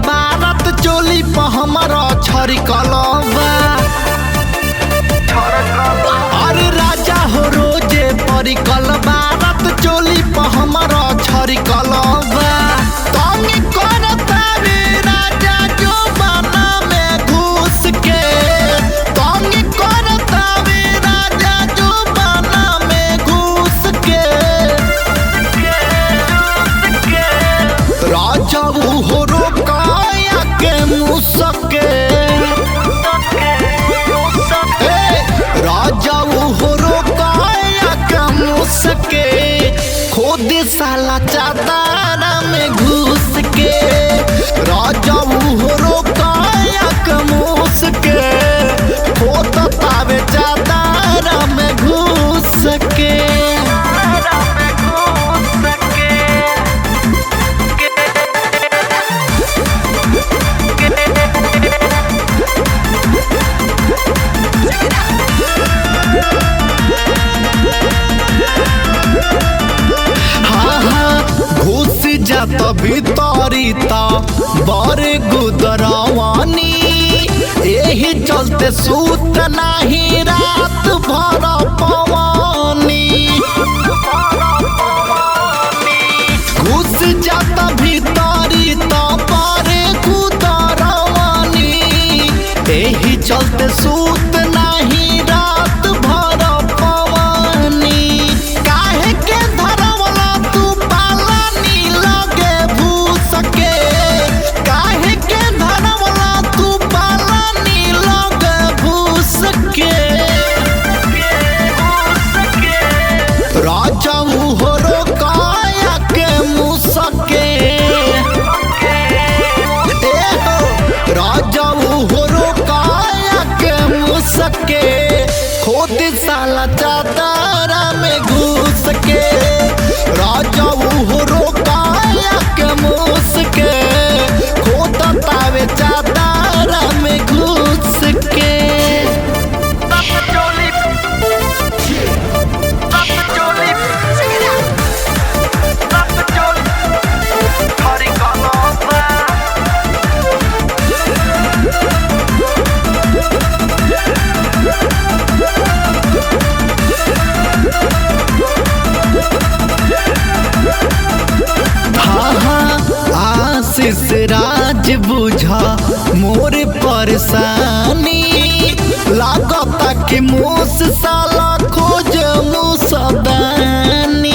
बारत चोली पर हमारा छरी कलबा अरे राजा हो रोजे परी बारत चोली पर हमारा छरी कलबा तंग करता रे राजा जो बना में घुस के तंग करता रे राजा जो बना में घुस के राजा हो रोकाया के मुसके ए, राजा हो रोकाया के मुसके खुद साला चादर में घुस के राजा हो रोकाया के मुसके खुद तावे चादर में घुस के हाँ हाँ घुस जात भीतरी ता बड़े गुदरवानी एही चलते सूत नाही रात भर पवानी घुस जात भीतरी ता बड़े गुदरवानी एही चलते सूत नाही रात भर पवानी काहे के धरवला तू पालानी लगे भूस के काहे के धरवला तू पालानी लगे भूस के राजा मुहरो काया के मुसके ए हो, राजा मुहरो काया के मुसके खुद साला चादरा में घुस के राजा मुहरो काया के मुसके खुद तावे चादरा में घुस के हाँ हाँ आशीष राज बुझा मोर परेशानी लागता कि मूस साला खोज मुसदानी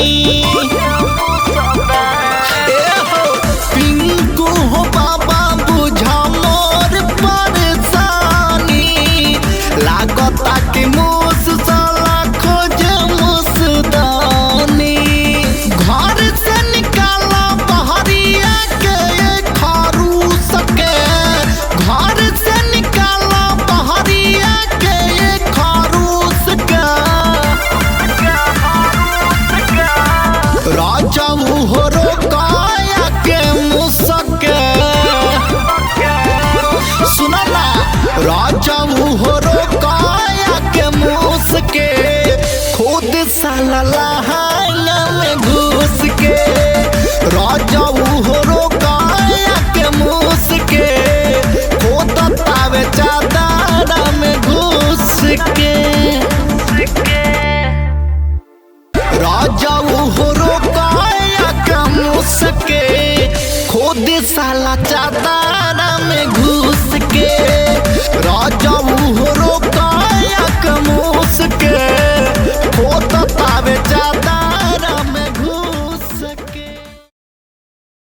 ए हो पिंकू हो बाबा बुझा मोर परेशानी लागता कि मूस साला खोज मुसदानी घर से निकाला बहरिया के खरूस के घर से निकाला बहरिया के खरूस के राजा मुहरो काया के मुसके सुना ना राजा मुहरो काया के मुसके खुद साला लहांगा में घुस के राजा मुहरो काया के मुसके खुद तावे चादरा में घुस के राजा उहरो काया कम सके खुद साला चादा